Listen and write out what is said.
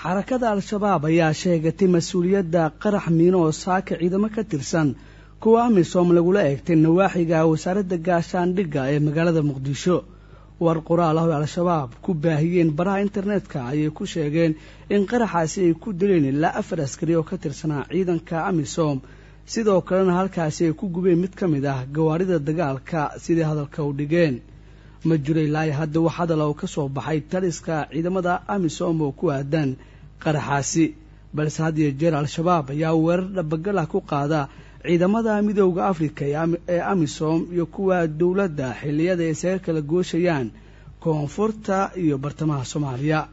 xarakada al-shabaab ayaa sheegatay mas-uuliyadda qarax miino oo saaka ciidamo ka tirsan kuwa amisom lagula eegtay nawaaxiga wasaaradda gaashaandhigga ee magaalada muqdisho war qoraal ah oo al-shabaab ku baahiyeen baraha internetka ayay ku sheegeen in qaraxaasi ay ku dileen ilaa afar askari oo ka tirsanaa ciidanka amisom sidoo kalena halkaasi ay ku gubeen mid ka mid ah gawaarida dagaalka sidai hadalka u dhigeen ma jiro ilaa hadda wax hadal oo ka soo baxay taliska ciidamada amisom oo ku aadan qaraxaasi balse had iyo jeer al-shabaab ayaa weerar dhabagal ah ku qaada ciidamada midooda afrika ee amisom iyo kuwa dowladda xilliyada ay isaga kala gooshayaan koonfurta iyo bartamaha soomaaliya